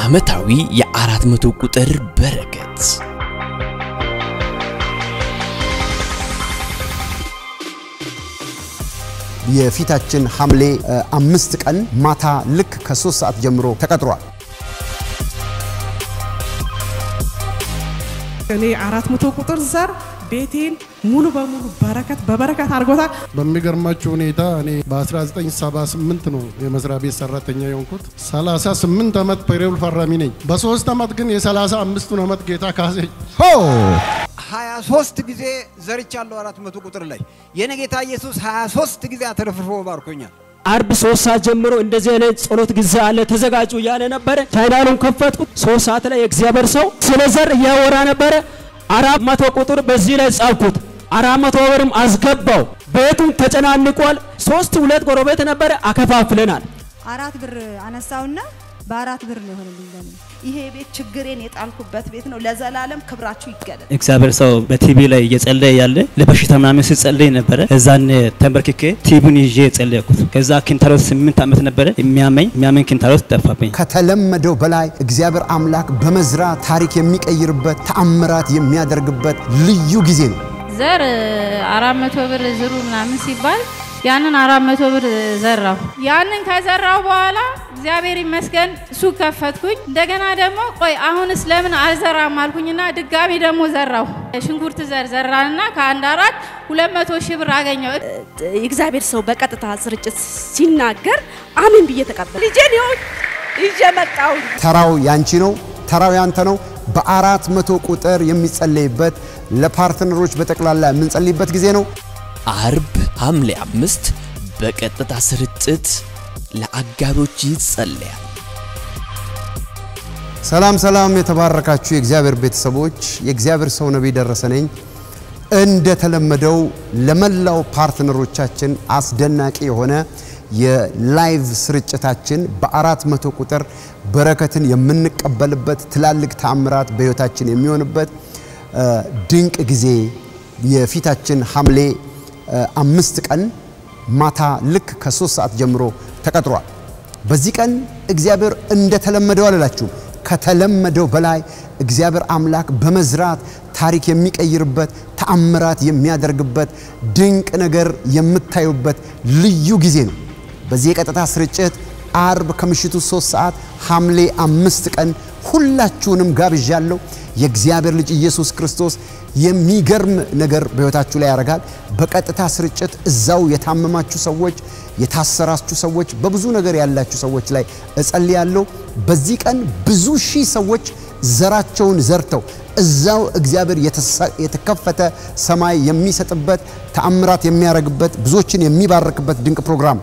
ዓመታዊ የአራት መቶ ቁጥር በረከት የፊታችን ሐምሌ አምስት ቀን ማታ ልክ ከሶስት ሰዓት ጀምሮ ተቀጥሯል። እኔ አራት መቶ ቁጥር ዘር ቤቴን ሙሉ በሙሉ በረከት በበረከት አድርጎታል። በሚገርማችሁ ሁኔታ እኔ በ1978 ነው የመስሪያ ቤት ሰራተኛ የሆንኩት። 38 ዓመት ፔሮል ፈራሚ ነኝ። በሶስት ዓመት ግን የ35ቱን ዓመት ጌታ ካሰኝ። ሆ 23 ጊዜ ዘርቻለሁ አራት መቶ ቁጥር ላይ የኔ ጌታ ኢየሱስ 23 ጊዜ አትረፍርፎ ባርኮኛል። አርብ ሶስት ሰዓት ጀምሮ እንደዚህ አይነት ጸሎት ጊዜ አለ ተዘጋጁ እያለ ነበረ። ቻይናሉን ከፈትኩ። ሶስት ሰዓት ላይ የእግዚአብሔር ሰው ስለ ዘር እያወራ ነበረ። አራት መቶ ቁጥር በዚህ ላይ ጻፍኩት። አራት መቶ ብርም አስገባው። ቤቱም ተጨናንቋል። ሶስት ሁለት ጎረቤት ነበረ አከፋፍለናል። አራት ብር አነሳውና በአራት ብር ነው የሆነልኝ ለኔ። ይሄ ቤት ችግሬን የጣልኩበት ቤት ነው። ለዘላለም ክብራችሁ ይገለጥ። እግዚአብሔር ሰው በቲቪ ላይ እየጸለየ ያለ ለበሽታ ምናምን ሲጸለይ ነበረ። እዛን ተንበርክኬ ቲቪን ይዤ የጸለይኩት። ከዛ ኪንታሮት ስምንት ዓመት ነበረ የሚያመኝ የሚያመኝ ኪንታሮት ጠፋብኝ። ከተለመደው በላይ እግዚአብሔር አምላክ በመዝራት ታሪክ የሚቀይርበት ተአምራት የሚያደርግበት ልዩ ጊዜ ነው። ዘር አራት መቶ ብር ዝሩ ምናምን ሲባል ያንን አራት መቶ ብር ዘራሁ። ያንን ከዘራሁ በኋላ እግዚአብሔር ይመስገን ሱቅ ከፈትኩኝ። እንደገና ደግሞ ቆይ አሁንስ ለምን አልዘራም አልኩኝና ድጋሚ ደግሞ ዘራሁ። ሽንኩርት ዘር ዘራንና ከአንድ አራት ሁለት መቶ ሺህ ብር አገኘው። የእግዚአብሔር ሰው በቀጥታ ስርጭት ሲናገር አሜን ብዬ ተቀበል። ልጄን ይኸው ይዤ መጣሁ። ተራው ያንቺ ነው፣ ተራው ያንተ ነው። በአራት መቶ ቁጥር የሚጸለይበት ለፓርትነሮች በጠቅላላ የምንጸልይበት ጊዜ ነው። አርብ ሐምሌ አምስት በቀጥታ ስርጭት ለአጋሮች ይጸለያል። ሰላም ሰላም፣ የተባረካችሁ የእግዚአብሔር ቤተሰቦች፣ የእግዚአብሔር ሰው ነቢይ ደረሰ ነኝ። እንደተለመደው ለመላው ፓርትነሮቻችን አስደናቂ የሆነ የላይቭ ስርጭታችን በአራት መቶ ቁጥር በረከትን የምንቀበልበት ትላልቅ ተአምራት በሕይወታችን የሚሆንበት ድንቅ ጊዜ የፊታችን ሐምሌ አምስት ቀን ማታ ልክ ከሶስት ሰዓት ጀምሮ ተቀጥሯል። በዚህ ቀን እግዚአብሔር እንደተለመደው አልላችሁም፣ ከተለመደው በላይ እግዚአብሔር አምላክ በመዝራት ታሪክ የሚቀይርበት ተአምራት የሚያደርግበት ድንቅ ነገር የምታዩበት ልዩ ጊዜ ነው። በዚህ የቀጥታ ስርጭት አርብ ከምሽቱ ሶስት ሰዓት ሐምሌ አምስት ቀን ሁላችሁንም ጋብዣለሁ። የእግዚአብሔር ልጅ ኢየሱስ ክርስቶስ የሚገርም ነገር በሕይወታችሁ ላይ ያደርጋል። በቀጥታ ስርጭት እዛው የታመማችሁ ሰዎች፣ የታሰራችሁ ሰዎች፣ በብዙ ነገር ያላችሁ ሰዎች ላይ እጸልያለሁ። በዚህ ቀን ብዙ ሺህ ሰዎች ዘራቸውን ዘርተው እዛው እግዚአብሔር የተከፈተ ሰማይ የሚሰጥበት ተአምራት የሚያደርግበት ብዙዎችን የሚባርክበት ድንቅ ፕሮግራም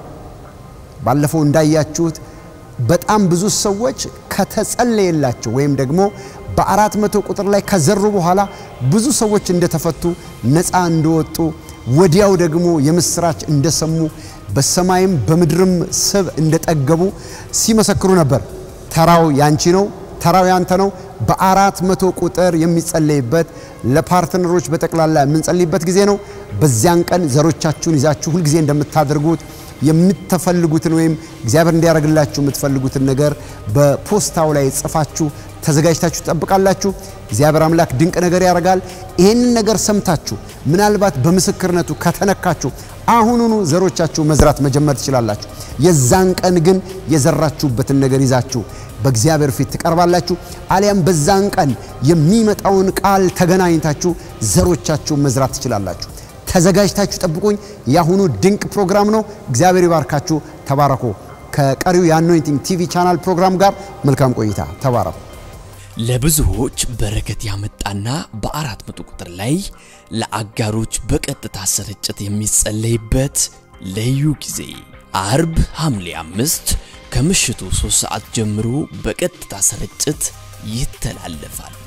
ባለፈው እንዳያችሁት በጣም ብዙ ሰዎች ከተጸለየላቸው ወይም ደግሞ በአራት መቶ ቁጥር ላይ ከዘሩ በኋላ ብዙ ሰዎች እንደተፈቱ ነፃ እንደወጡ ወዲያው ደግሞ የምስራች እንደሰሙ በሰማይም በምድርም ስብ እንደጠገቡ ሲመሰክሩ ነበር። ተራው ያንቺ ነው፣ ተራው ያንተ ነው። በአራት መቶ ቁጥር የሚጸለይበት ለፓርትነሮች በጠቅላላ የምንጸልይበት ጊዜ ነው። በዚያን ቀን ዘሮቻችሁን ይዛችሁ ሁልጊዜ እንደምታደርጉት የምትፈልጉትን ወይም እግዚአብሔር እንዲያደርግላችሁ የምትፈልጉትን ነገር በፖስታው ላይ ጽፋችሁ ተዘጋጅታችሁ ትጠብቃላችሁ። እግዚአብሔር አምላክ ድንቅ ነገር ያደርጋል። ይህንን ነገር ሰምታችሁ ምናልባት በምስክርነቱ ከተነካችሁ አሁኑኑ ዘሮቻችሁ መዝራት መጀመር ትችላላችሁ። የዛን ቀን ግን የዘራችሁበትን ነገር ይዛችሁ በእግዚአብሔር ፊት ትቀርባላችሁ። አሊያም በዛን ቀን የሚመጣውን ቃል ተገናኝታችሁ ዘሮቻችሁ መዝራት ትችላላችሁ። ተዘጋጅታችሁ ጠብቁኝ። የአሁኑ ድንቅ ፕሮግራም ነው። እግዚአብሔር ይባርካችሁ። ተባረኩ። ከቀሪው የአኖይንቲንግ ቲቪ ቻናል ፕሮግራም ጋር መልካም ቆይታ። ተባረኩ። ለብዙዎች በረከት ያመጣና በአራት መቶ ቁጥር ላይ ለአጋሮች በቀጥታ ስርጭት የሚጸለይበት ልዩ ጊዜ አርብ ሐምሌ አምስት ከምሽቱ ሶስት ሰዓት ጀምሮ በቀጥታ ስርጭት ይተላለፋል።